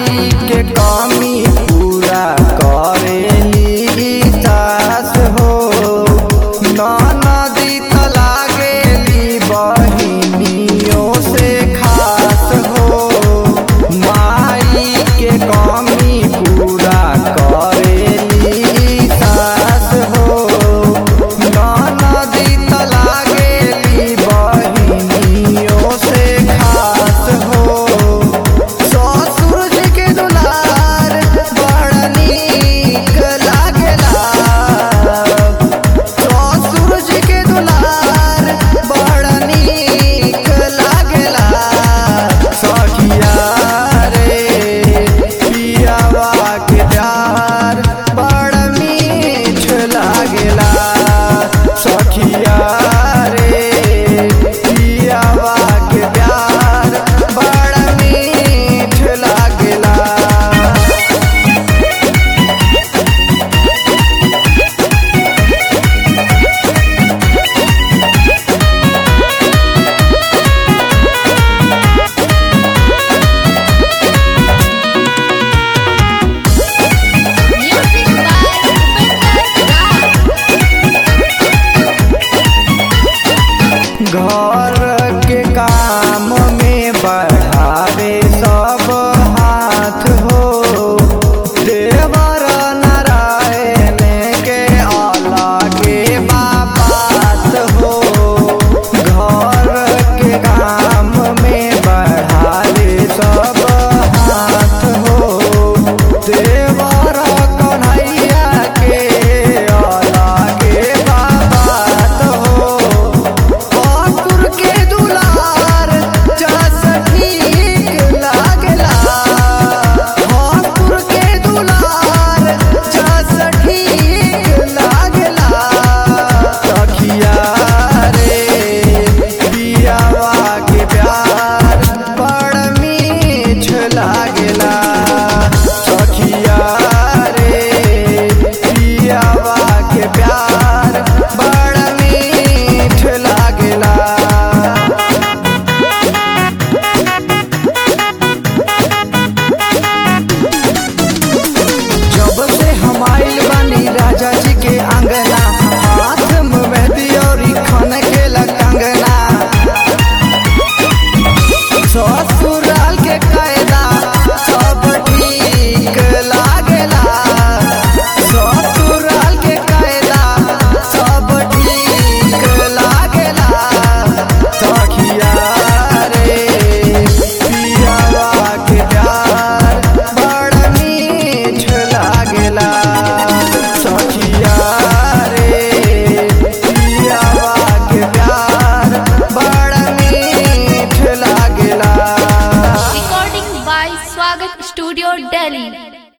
माई के कमी पूरा करेली सास हो नदी त लागेली बहिनियों से खास हो माई के कमी पूरा करेली सास हो नदी त लागेली बहिनियों से खास हो ससुर जी के दुलार बड़ नीक लागेला ससुर जी के दुलार बड़ नीक लागेला सखिया रे पियावा के प्यार बड़ मीठ लागेला सखिया रे पियावा के प्यार बड़ मीठ लागेला Music by Upinder घर के काम में बढ़ावे सब हाथ हो देवर नारायण के अलगे बात हो घर के काम में बढ़ावे सब हाथ हो देवर कन्हैया के अलगे बात हो पाकुर के दुलार जस ठीक लागला पाकुर के दुलार जस ठीक लागला सखिया रे पियावा के प्यार बड़ मीठ लागला सखिया रे पियावा के प्यार बड़ मीठ लागला जब से हम आइल बानी राजा जी के आंगना हाथ में मेहंदी और खन के कंगना ससुराल के कायदा सब ठीक लागेला ससुराल के कायदा सब ठीक लागेला सखिया रे पियावा के प्यार बड़ मीठ लागेला सखिया रे पियावा के प्यार बड़ मीठ लागेला Recording by Swagat Studio Delhi